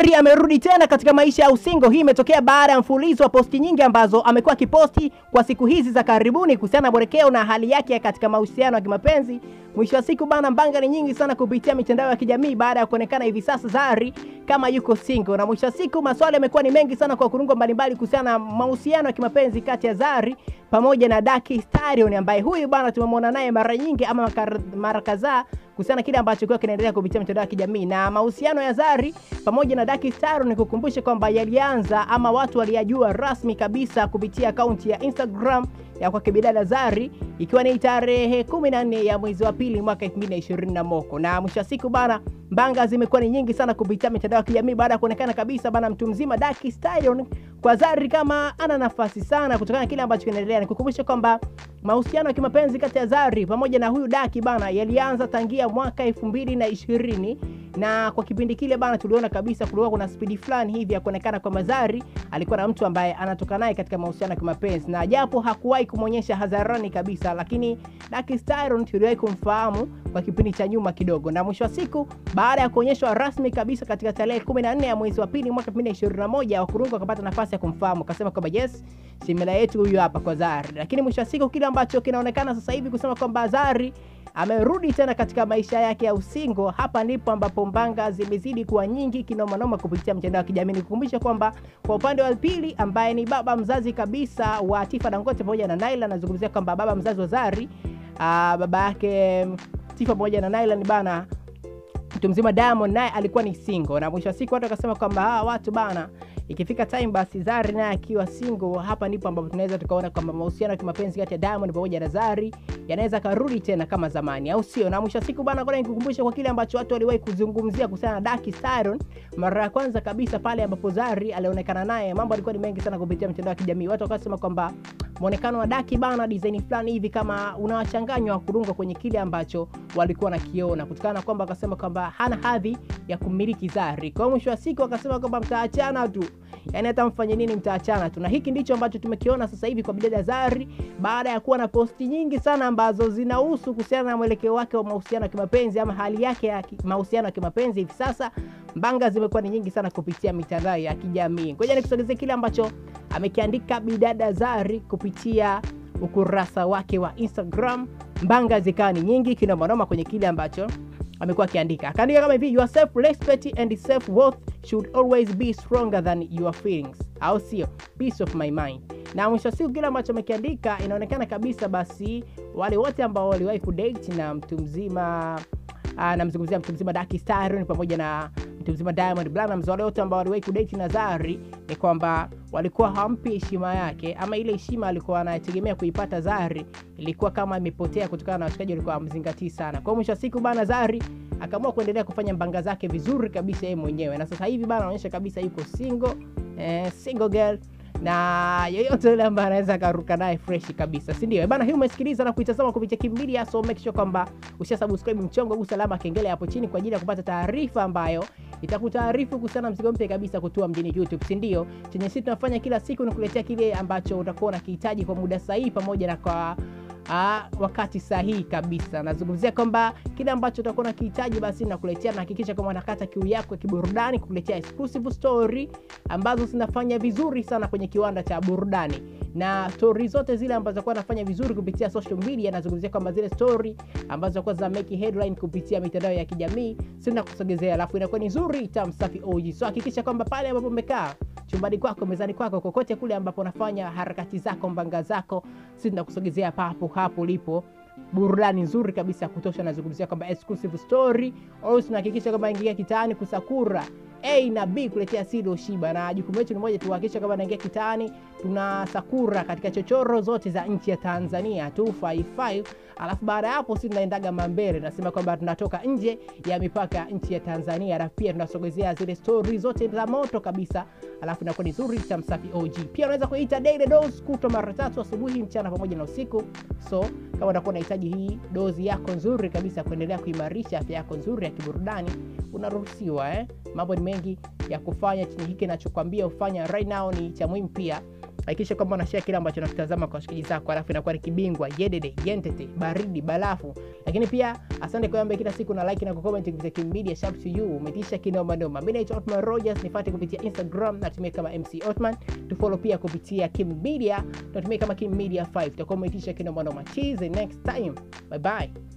Zari amerudi tena katika maisha ya usingo. Hii imetokea baada ya mfululizo wa posti nyingi ambazo amekuwa akiposti kwa siku hizi za karibuni kuhusiana na Borekeo na hali yake katika mahusiano ya kimapenzi. Mwisho wa siku bana, mbanga ni nyingi sana kupitia mitandao ya kijamii baada ya kuonekana hivi sasa Zari kama yuko single, na mwisho wa siku maswali yamekuwa ni mengi sana kwa kurungo mbalimbali kuhusiana na mahusiano ya kimapenzi kati ya Zari pamoja na Daki Stallion ambaye huyu bana tumemwona naye mara nyingi ama mara kadhaa kuhusiana na kile ambacho kwa kinaendelea kupitia mitandao ya kijamii na mahusiano ya Zari pamoja na Daki Stallion. Ni kukumbusha kwamba yalianza ama watu waliyajua rasmi kabisa kupitia akaunti ya Instagram ya kwake bidada Zari ikiwa ni tarehe 14 ya mwezi wa pili mwaka 2020 moko. Na mwisho wa siku bana, mbanga zimekuwa ni nyingi sana kupitia mitandao ya kijamii baada ya kuonekana kabisa bana mtu mzima Daki Stallion kwa Zari kama ana nafasi sana kutokana na kile ambacho kinaendelea. Nikukumbusha kwamba mahusiano ya kimapenzi kati ya Zari pamoja na huyu Daki bana yalianza tangia mwaka 2020 na kwa kipindi kile bana, tuliona kabisa kulikuwa kuna spidi fulani hivi ya kuonekana kwamba Zari alikuwa na mtu ambaye anatoka naye katika mahusiano ya kimapenzi, na japo hakuwahi kumwonyesha hadharani kabisa, lakini Daki Stallion tuliwahi kumfahamu kwa kipindi cha nyuma kidogo, na mwisho wa siku baada ya kuonyeshwa rasmi kabisa katika tarehe 14 ya mwezi wa pili mwaka 2021 Wakurungu wakapata nafasi ya kumfahamu, akasema kwamba yes, simila yetu huyu hapa kwa Zari. Lakini mwisho wa siku kile ambacho kinaonekana sasa hivi kusema kwamba Zari amerudi tena katika maisha yake ya usingo. Hapa ndipo ambapo mbanga zimezidi kuwa nyingi kinomanoma kupitia mtandao wa kijamii. Nikukumbusha kwamba kwa upande wa pili ambaye ni baba mzazi kabisa wa Tifa Dangote pamoja na Naila, anazungumzia kwamba baba mzazi wa Zari, aa, baba yake Tifa pamoja na Naila ni bana mtu mzima Diamond naye alikuwa ni single, na mwisho wa siku watu wakasema kwamba hawa watu bana ikifika time basi Zari naye akiwa single, hapa ndipo ambapo tunaweza tukaona kwamba mahusiano ya kimapenzi kati ya Diamond pamoja na Zari yanaweza karudi tena kama zamani, au sio? Na mwisho wa siku bana, ngoja nikukumbusha kwa kile ambacho watu waliwahi kuzungumzia kuhusiana na Daki Stallion mara ya kwanza kabisa pale ambapo Zari alionekana naye, mambo alikuwa ni mengi sana kupitia mitandao ya kijamii. Watu wakasema kwamba muonekano wa Daki bana, design fulani hivi kama unawachanganywa kurunga kwenye kile ambacho walikuwa nakiona, kutokana na kwamba akasema kwamba hana hadhi ya kumiliki Zari. Kwa mwisho wa siku akasema kwamba mtaachana tu yani hata mfanye nini mtaachana tu, na hiki ndicho ambacho tumekiona sasa hivi kwa bidada Zari baada ya kuwa na posti nyingi sana ambazo zinahusu kuhusiana na mwelekeo wake wa mahusiano ya kimapenzi ama hali yake ya mahusiano ya kimapenzi hivi sasa. Mbanga zimekuwa ni nyingi sana kupitia mitandao ya kijamii. Ngoja nikusogezee kile ambacho amekiandika bidada Zari kupitia ukurasa wake wa Instagram. Mbanga zikawa ni nyingi kinomanoma kwenye kile ambacho amekuwa akiandika akaandika kama hivi, your self respect and self worth should always be stronger than your feelings, au sio? Peace of my mind. Na mwisho wa siku kile ambacho amekiandika inaonekana kabisa, basi wale wote ambao waliwahi kudate na mtu mzima namzungumzia mtu mzima Daki Stallion pamoja na mtu mzima Diamond Platnumz, wale wote ambao waliwahi kudate na Zari ni kwamba walikuwa hawampi heshima yake, ama ile heshima alikuwa anategemea kuipata Zari ilikuwa kama imepotea kutokana na washikaji walikuwa wamzingatii sana. Kwa mwisho wa siku bana, Zari akaamua kuendelea kufanya mbanga zake vizuri kabisa yeye mwenyewe, na sasa hivi bana anaonyesha kabisa yuko single, eh, single girl na yeyote yule ambaye anaweza akaruka naye fresh kabisa, si ndio bana? Hii umesikiliza na kuitazama kupitia Kim Media, so make sure kwamba usha subscribe mchongo, gusa alama kengele hapo chini kwa ajili ya kupata taarifa ambayo itakutaarifu kuhusiana na mzigo mpya kabisa kutua mjini YouTube, si ndio? Chenye sisi tunafanya kila siku ni kuletea kile ambacho utakuwa unakihitaji kwa muda sahihi pamoja na kwa Aa, wakati sahihi kabisa. Nazungumzia kwamba kile ambacho utakuwa unakihitaji basi nakuletea, na hakikisha kwamba unakata kiu yako ya kiburudani, kukuletea exclusive story ambazo zinafanya vizuri sana kwenye kiwanda cha burudani, na story zote zile ambazo zitakuwa nafanya vizuri kupitia social media. Nazungumzia kwamba zile story ambazo zitakuwa za make headline kupitia mitandao ya kijamii, sina kusogezea, alafu inakuwa ni nzuri tamu safi OG. So hakikisha kwamba pale ambapo umekaa chumbani kwako, mezani kwako, kokote kule ambapo unafanya harakati zako, mbanga zako, sisi tunakusogezea papo hapo ulipo burudani nzuri kabisa ya kutosha. Nazungumzia kwamba exclusive story au tunahakikisha kwamba ingia kitaani kusakura A na B kuletea Sido Shiba, na jukumu letu ni moja, tuhakikisha kwamba naingia kitaani tunasakura katika chochoro zote za nchi ya Tanzania 255 alafu baada ya hapo sisi tunaendaga mambele, nasema kwamba tunatoka nje ya mipaka ya nchi ya Tanzania, alafu pia tunasogezea zile story zote za moto kabisa, alafu inakuwa ni nzuri cha msafi OG. Pia unaweza kuita daily dose kutwa mara tatu, asubuhi, mchana pamoja na usiku. So kama unakuwa unahitaji hii dozi yako nzuri kabisa kuendelea kuimarisha afya yako nzuri ya kiburudani, unaruhusiwa eh. Mambo ni mengi ya kufanya chenye hiki nachokwambia ufanya right now ni cha muhimu pia hakikisha kwamba unashare kile ambacho unakitazama kwa washikaji zako, alafu inakuwa ni kibingwa yedede yentete baridi balafu. Lakini pia asante kwa ambaye kila siku na like na kucomment kupitia Kim Media sharp to you, umetisha kinoma noma. Mimi naitwa Otman Rogers, nifuate kupitia Instagram natumia kama MC Otman, tufollow pia kupitia Kim Media natumia kama Kim Media 5. Tutakuwa umetisha kinoma noma. Cheers next time, bye bye.